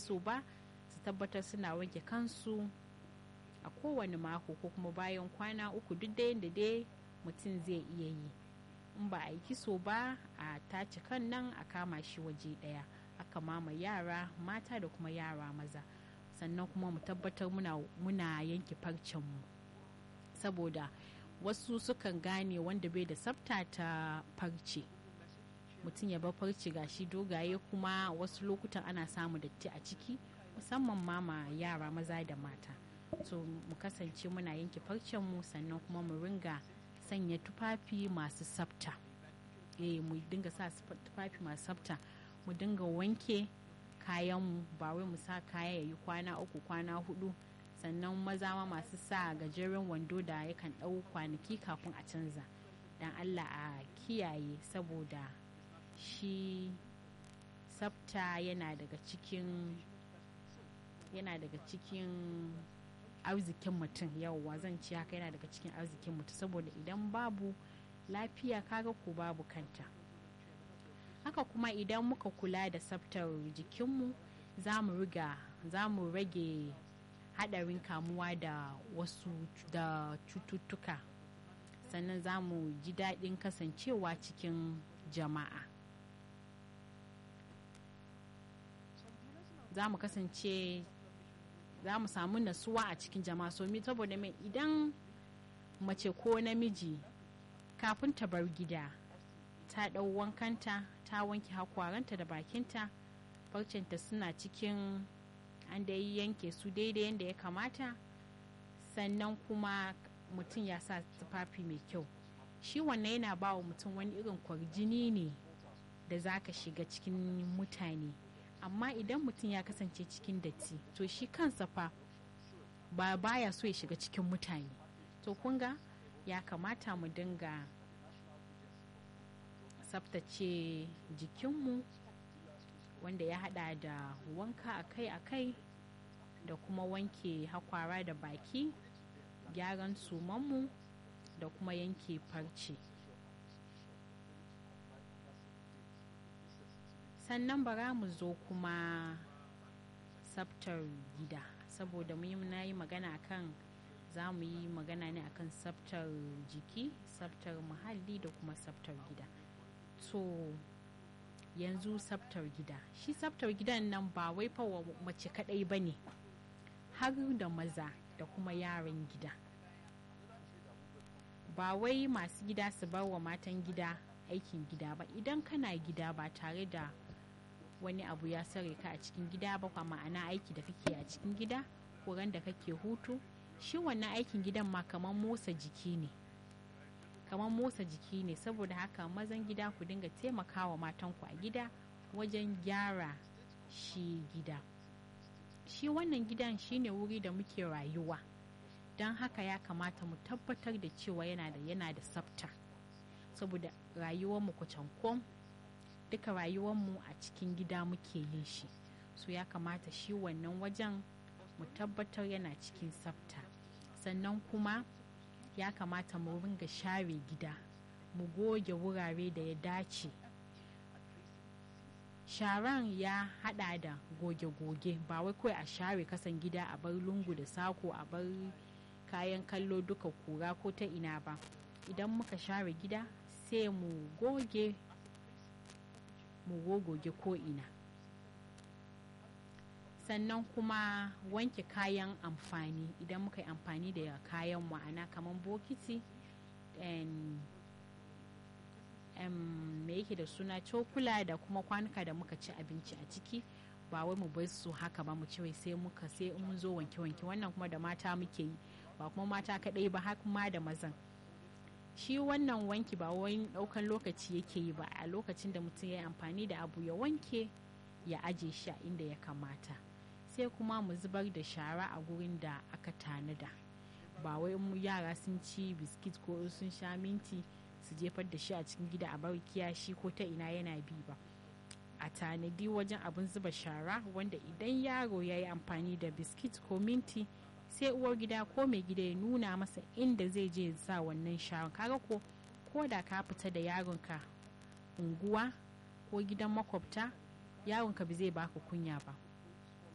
so ba su tabbatar suna wanke kansu a kowane mako ko kuma bayan kwana uku duk da yadda dai mutum zai iya yi in ba a yi kiso ba a tace kan nan a kama shi waje daya aka mama yara mata da kuma yara maza sannan kuma mu tabbatar muna, muna yanke farcenmu saboda wasu sukan gane wanda bai da tsafta ta farce mutum ya bar farce gashi dogaye kuma wasu lokutan ana samu datti a ciki musamman mama yara maza da mata so mu kasance muna yanke farcenmu sannan kuma mu ringa sanya tufafi masu tsafta eh mu dinga sa tufafi masu tsafta mu dinga wanke kayanmu ba wai mu sa kaya ya yi kwana uku kwana hudu sannan maza ma masu sa gajeren wando da yakan ɗau kwanaki kafin a canza don allah a kiyaye saboda shi tsafta yana daga cikin yana daga cikin arzikin mutum yauwa zan ci haka yana daga cikin arzikin mutum saboda idan babu lafiya kaga ko babu kanta haka kuma idan muka kula da tsaftar jikinmu za mu riga za mu rage hadarin kamuwa da wasu da cututtuka sannan za mu ji daɗin kasancewa cikin jama'a za mu kasance za mu samu nasuwa a cikin jama'a so mi saboda mai idan mace ko namiji kafin ta bar gida ta ɗau wankanta ta wanke hakwaranta da bakinta farcenta suna cikin an da yanke su daidai yadda ya kamata sannan kuma mutum ya sa tufafi mai kyau shi wannan yana ba wa mutum wani irin kwarjini ne da za ka shiga cikin mutane amma idan mutum ya kasance cikin datti to shi kansa fa ba baya so ya shiga cikin mutane to kunga ya kamata mu dinga tsaftace jikinmu wanda ya hada da wanka akai-akai da kuma wanke hakwara da baki gyaran sumanmu da kuma yanke farce sannan bara mu zo kuma tsaftar gida saboda na yi magana akan za mu yi magana ne akan tsaftar jiki tsaftar muhalli da kuma tsaftar gida to yanzu tsaftar gida shi tsaftar gidan nan ba wai fa mace kadai ba ne har da maza da kuma yaran gida ba wai masu gida su bar wa matan gida aikin gida ba idan kana gida ba tare da wani abu ya sare ka a cikin gida ba kwa ma'ana aiki da kake a cikin gida ko ran da kake hutu shi wannan aikin gidan ma kamar motsa jiki ne kamar motsa jiki ne saboda haka mazan gida ku dinga taimakawa matanku a gida wajen gyara shi gida shi wannan gidan shine wuri da muke rayuwa don haka ya kamata mu tabbatar da cewa yana da yana da tsafta saboda rayuwarmu kwacankon duka rayuwarmu a cikin gida muke yin shi so ya kamata shi wannan wajen mu tabbatar yana cikin tsafta sannan kuma ya kamata mu ringa share gida mu goge wurare da ya dace sharan ya hada da goge-goge ba wai kawai a share kasan gida a bar lungu da sako a bar kayan kallo duka kura ko ta ina ba idan muka share gida sai mu goge mu gogoge ko ina sannan kuma wanke kayan amfani idan muka yi amfani da kayan ma'ana kamar bokiti me yake da suna cokula da kuma kwanuka da muka ci abinci a ciki ba wai mu bar su haka ba mu ce sai muka sai mun zo wanke-wanke wannan kuma da mata muke yi ba kuma mata kaɗai ba har ma da mazan shi wannan wanki ba wani ɗaukan lokaci yake yi ba a lokacin da mutum ya yi amfani da abu ya wanke ya aje shi a inda ya kamata sai kuma mu zubar da shara a gurin da aka tanada ba wai mu yara sun ci biskit ko sun sha minti su jefar da shi a cikin gida a bar kiyashi ko ta ina yana bi ba a tanadi wajen abin zuba shara wanda idan yaro ya yi amfani da biskit ko minti sai uwar gida ko mai gida ya nuna masa inda zai je sa wannan sharan kaga ko ko da ka fita da yaronka unguwa ko gidan makwabta yaronka ba zai baka kunya ba